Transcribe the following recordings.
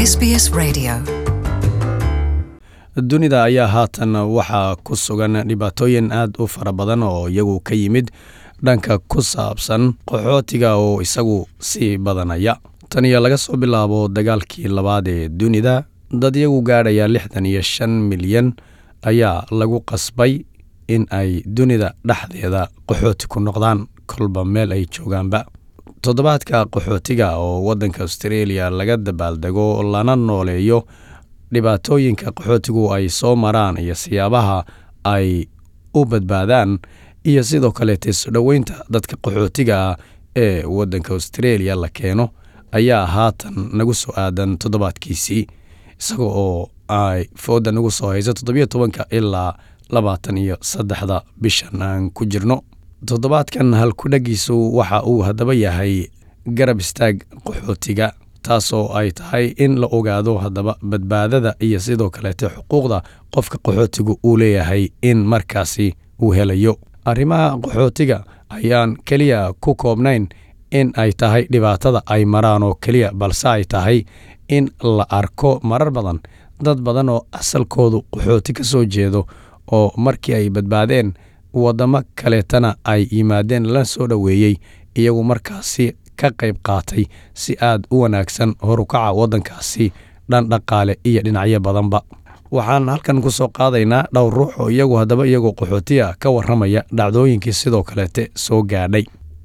SBS Radio. dunida ayaa haatan waxaa ku sugan dhibaatooyin aad u fara badan oo iyagu ka yimid dhanka ku saabsan qaxootiga oo isagu sii badanaya tan iyo laga soo bilaabo dagaalkii labaad ee dunida dad iyagu gaadhaya lixdan iyo shan milyan ayaa lagu qasbay in ay dunida dhexdeeda qaxooti ku noqdaan kolba meel ay joogaanba toddobaadka qaxootiga oo waddanka australia laga dabaaldego lana nooleeyo dhibaatooyinka qaxootigu ay soo maraan iyo siyaabaha ay u badbaadaan iyo sidoo kaleete soo dhoweynta dadka qaxootiga ah ee waddanka australia la keeno ayaa haatan nagu soo aadan toddobaadkiisii isaga oo ay fooda nagu soo hayso toddobiyo tobanka ilaa labaatan iyo saddexda bishan aan ku jirno toddobaadkan halkudhagiisu waxa uu haddaba yahay garab istaag qaxootiga taasoo ay tahay in la ogaado haddaba badbaadada iyo sidoo kaleete xuquuqda qofka qaxootigu uu leeyahay in markaasi uu helayo arrimaha qaxootiga ayaan keliya ku koobnayn in ay tahay dhibaatada ay maraan oo keliya balse ay tahay in la arko marar badan dad badan oo asalkoodu qaxooti ka soo jeedo oo markii ay badbaadeen waddamo kaleetana ay yimaadeen la soo dhoweeyey iyagu markaasi ka qayb qaatay si aad u wanaagsan horukaca waddankaasi dhan dhaqaale iyo dhinacyo badanba waxaan halkan ku soo qaadaynaa dhowr ruux oo iyagu haddaba iyagoo qaxootiya ka warramaya dhacdooyinkii sidoo kaleete soo gaadhay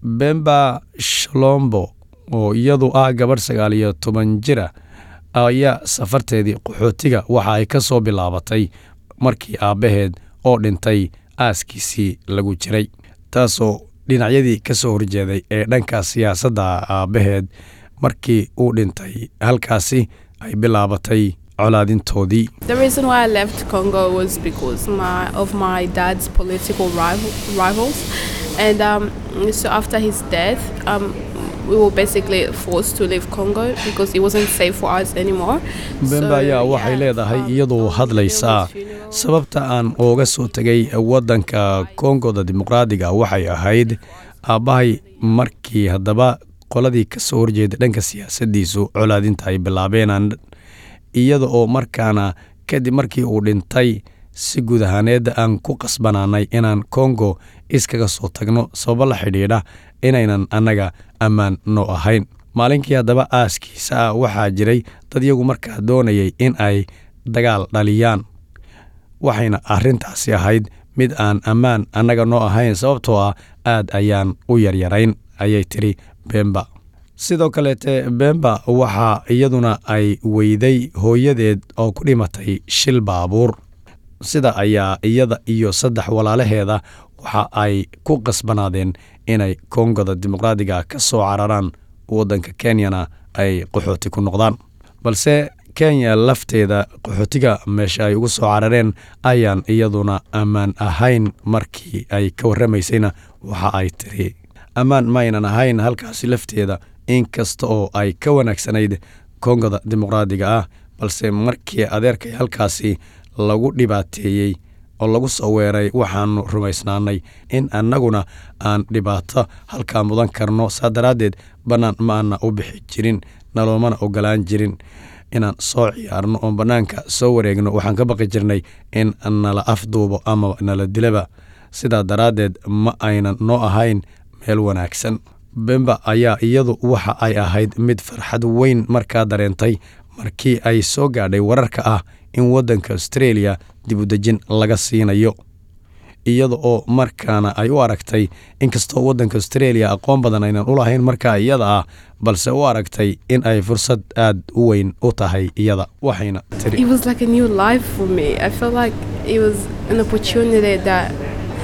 bemba shalombo oo iyadu ah gabadh sagaal iyo toban jira ayaa safarteedii qaxootiga waxa ay ka soo bilaabatay markii aabbaheed oo dhintay aaskiisii lagu jiray taasoo dhinacyadii ka soo horjeeday ee dhanka siyaasadda aabbaheed markii uu dhintay halkaasi ay bilaabatay colaadintoodii The reason why I left Congo was because my, of my dad's political rival, rivals, and um, so after his death, um, we were basically forced to leave Congo because it wasn't safe for us anymore. bemba ayaa waxay leedahay iyadoo hadlaysaa sababta aan ooga soo tegay waddanka kongoda dimuqraadiga waxay ahayd aabbahay markii haddaba qoladii ka soo horjeeda dhanka siyaasaddiisu colaadinta ay bilaabeen iyada oo markaana kadib markii uu dhintay si guud ahaaneedda aan ku qasbanaanay inaan kongo iskaga soo tagno sababo la xidhiidha inaynan annaga ammaan noo ahayn maalinkii haddaba aaskiisa ah waxaa jiray dad iyagu markaa doonayay in ay dagaal dhaliyaan waxayna arrintaasi ahayd mid aan ammaan annaga noo ahayn sababtoo ah aad ayaan u yaryarayn ayay tidhi bemba sidoo kaleete bemba waxaa iyaduna ay weyday hooyadeed oo ku dhimatay shil baabuur sida ayaa iyada iyo saddex walaalaheeda waxa ay ku qasbanaadeen inay kongoda dimuqraadiga ka soo cararaan waddanka kenyana ay qaxooti ku noqdaan balse kenya lafteeda qaxootiga meesha ay ugu soo carareen ayaan iyaduna ammaan ahayn markii ay ka warramaysayna waxa ay tiri ammaan maaynan ahayn halkaasi lafteeda in kasta oo ay ka wanaagsanayd kongoda dimuqraadiga ah balse markii adeerkay halkaasi lagu dhibaateeyey oo lagu soo weeray waxaannu rumaysnaanay in annaguna aan dhibaato halkaa mudan karno saa daraaddeed bannaan ma aana u bixi jirin naloomana ogolaan jirin inaan soo ciyaarno oon bannaanka soo wareegno waxaan ka baqi jirnay in nala afduubo ama nala dilaba sidaa daraaddeed ma aynan noo ahayn meel wanaagsan bemba ayaa iyadu waxa ay ahayd mid farxad weyn markaa dareentay markii ay soo gaadhay wararka ah in waddanka australia dibudejin laga siinayo iyada oo markaana ay u aragtay inkastoo waddanka australia aqoon badan aynan u lahayn markaa iyada ah balse u aragtay in ay fursad aad u weyn u tahay iyada waxayna tiri It was like a new life for me. I felt like it was an opportunity that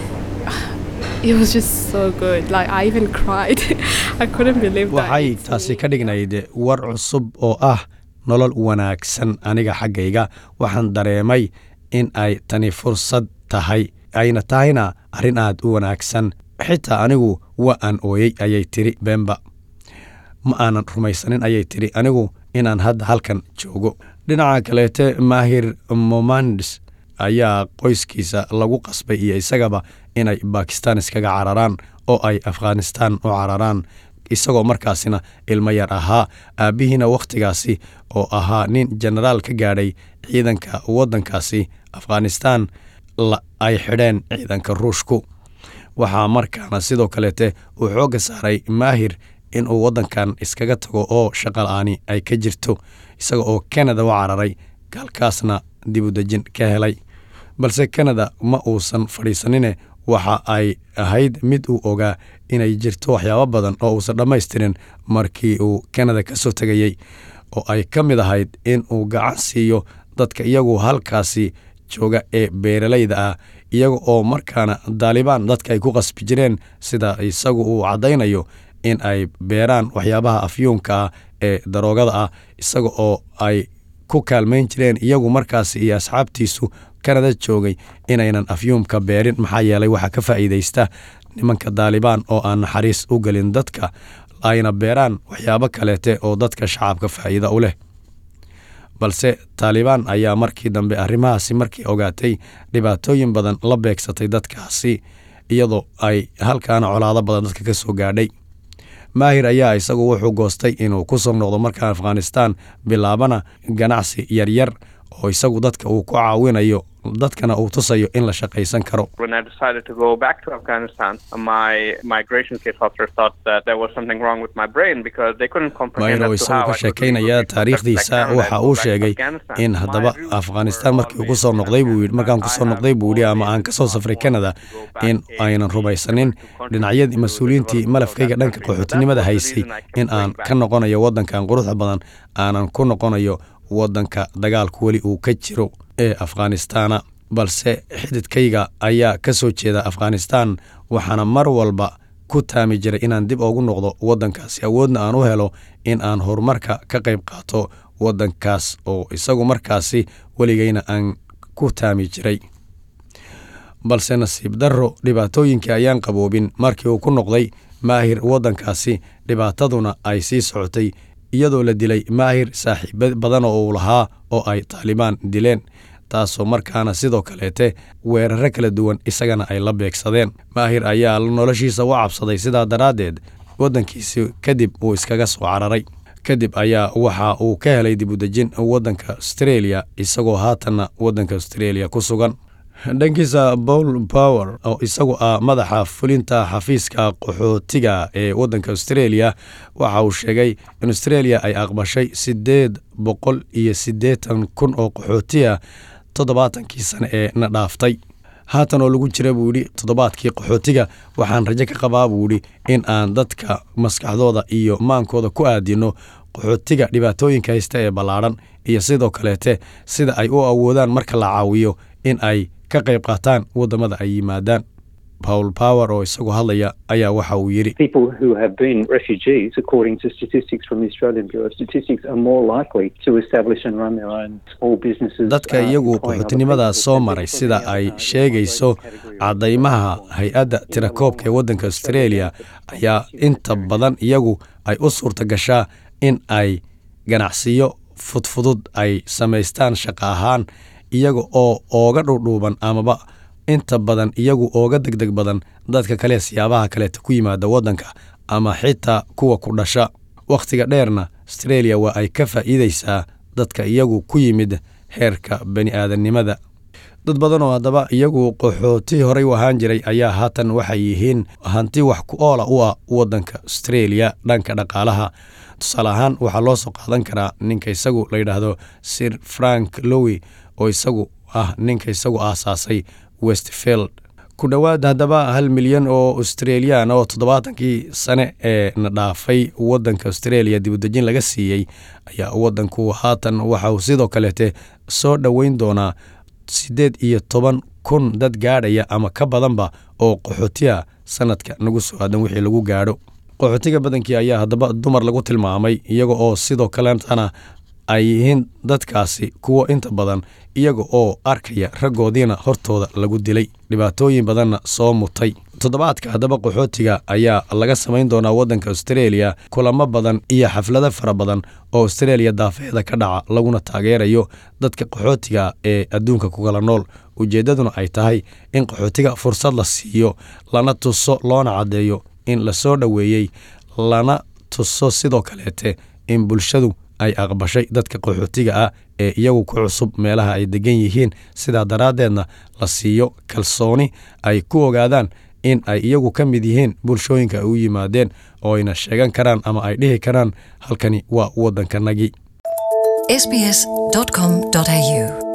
it was just so good. Like I even cried. I couldn't believe that. waxay it's taasi me. ka dhignayd war cusub oo ah nolol wanaagsan aniga xaggayga waxaan dareemay in ay tani fursad tahay ayna tahayna arrin aad u wanaagsan xitaa anigu waa aan ooyey ayay tiri bemba ma aanan rumaysanin ayay tiri anigu inaan hadda halkan joogo dhinaca kaleete maahir momandes ayaa qoyskiisa lagu qasbay iyo isagaba inay bakistan iskaga cararaan oo ay afghanistan u cararaan isagoo markaasina ilmo yar ahaa aabbihiina wakhtigaasi oo ahaa nin jenaraal ka gaadhay ciidanka waddankaasi afghanistan ay xidheen ciidanka ruushku waxaa markaana sidoo kaleete uu xoogga saaray maahir inuu waddankan iskaga tago oo shaqala-aani ay ka jirto isaga oo kanada u cararay halkaasna dibudejin ka helay balse kanada ma uusan fadhiisanine waxa ay ahayd mid uu ogaa inay jirto waxyaabo badan oo uusan dhammaystirin markii uu kanada ka soo tegayey oo ay ka mid ahayd in uu gacan siiyo dadka iyagu halkaasi jooga ee beeralayda ah iyaga oo markaana daalibaan dadka ay ku qasbi jireen sida isagu uu caddaynayo in ay beeraan waxyaabaha afyuunka ah ee daroogada ah isaga oo ay ku kaalmayn jireen iyagu markaasi iyo asxaabtiisu kanada joogay inaynan afyuumka beerin maxaa yeelay waxaa ka faa'iidaysta nimanka daalibaan oo aan naxariis u gelin dadka ayna beeraan waxyaabo kaleete oo dadka shacabka faa'iida u leh balse taalibaan ayaa markii dambe arrimahaasi markii ogaatay dhibaatooyin badan la beegsatay dadkaasi iyadoo ay halkaana colaado badan dadka ka soo gaadhay maahir ayaa isagu wuxuu goostay inuu ku soo noqdo markaa afghanistan bilaabana ganacsi yaryar oo isagu dadka uu ku caawinayo dadkana uu tusayo in la shaqaysan karo mayro isagu ka sheekaynaya taariikhdiisa waxa uu sheegay in haddaba afghanistan markii uu ku soo noqday buu yidhi markaan kusoo noqday buu yidhi ama aan ka soo safray canada in aynan rumaysanin dhinacyadii mas-uuliyiintii malafkayga dhanka qaxootinimada haysay in aan ka noqonayo waddankan quruxda badan aanan ku noqonayo waddanka dagaalku weli uu ka jiro ee afghanistana balse xididkayga ayaa ka soo jeeda afghanistan waxaana mar walba ku taami jiray inaan dib ugu noqdo waddankaasi awoodna aan u helo in aan horumarka ka qayb qaato waddankaas oo isagu markaasi weligayna aan ku taami jiray balse nasiib darro dhibaatooyinkii ayaan qaboobin markii uu ku noqday maahir waddankaasi dhibaataduna ay sii socotay iyadoo la dilay maahir saaxiibo badan oo uu lahaa oo ay taalibaan dileen taasoo markaana sidoo kaleete weeraro kala duwan isagana ay la beegsadeen maahir ayaa noloshiisa u cabsaday sidaa daraaddeed waddankiisi kadib uu iskaga soo cararay kadib ayaa waxa uu ka helay dibudejin waddanka australia isagoo haatanna waddanka australia ku sugan dhankiisa paul power oo isagu ah madaxa fulinta xafiiska qaxootiga ee waddanka australia waxa uu sheegay in australia ay aqbashay siddeed boqol iyo siddeetan kun oo qaxootiya toddobaatankii sane ee na dhaaftay haatan oo lagu jira buu yidhi toddobaadkii qaxootiga waxaan rajo ka qabaa buu yidhi in aan dadka maskaxdooda iyo maankooda ku aadino qaxootiga dhibaatooyinka haysta ee ballaadhan iyo sidoo kaleete sida ay u awoodaan marka la caawiyo in ay ka qayb qaataan waddamada ay yimaadaan paul power oo isagu hadlaya ayaa waxa uu yidhi dadka iyagu qaxootinimada soo maray sida ay sheegayso caddaymaha hay-adda tirakoobka ee waddanka australia ayaa inta badan iyagu ay u suurta gashaa in ay ganacsiyo fudfudud ay samaystaan shaqo ahaan iyaga oo ooga dhudhuuban amaba inta badan iyagu ooga deg deg badan dadka kale siyaabaha kaleeta ku yimaada waddanka ama xitaa kuwa ku dhasha wakhtiga dheerna australia waa ay ka faa'iidaysaa dadka iyagu ku yimid heerka bani aadannimada dad badan oo haddaba iyagu qaxooti horey u ahaan jiray ayaa haatan waxay yihiin hanti wax ku oola u ah waddanka australia dhanka dhaqaalaha tusaale ahaan waxaa loo soo qaadan karaa ninka isagu la yidhaahdo sir frank lowi oo isagu ah ninka isagu aasaasay westfield ku dhowaad haddaba hal milyan oo australiyan oo toddobaatankii sane ee na dhaafay waddanka australia dibudejin laga siiyey ayaa waddanku haatan waxa uu sidoo kaleete soo dhoweyn doonaa siddeed iyo toban kun dad gaadhaya ama ka badanba oo qaxootiya sanadka nagu soo aadan wixii lagu gaadho qaxootiga badankii ayaa haddaba dumar lagu tilmaamay iyaga oo sidoo kaletana ay yihiin dadkaasi kuwo inta badan iyaga oo arkaya raggoodiina hortooda lagu dilay dhibaatooyin badanna soo mutay toddobaadka haddaba qaxootiga ayaa laga samayn doonaa waddanka australia kulamo badan iyo xaflado fara badan oo australia daafeeda ka dhaca laguna taageerayo dadka qaxootiga ee adduunka ku kala nool ujeeddaduna ay tahay in qaxootiga fursad la siiyo lana tuso loona caddeeyo in la soo dhoweeyey lana tuso sidoo kaleete in bulshadu ay aqbashay dadka qaxootiga ah ee iyagu ku cusub meelaha ay degan yihiin sidaa daraaddeedna la siiyo kalsooni ay ku ogaadaan in ay iyagu ka mid yihiin bulshooyinka ay u yimaadeen oo ayna sheegan karaan ama ay dhihi karaan halkani waa waddankanagii sbs.com.au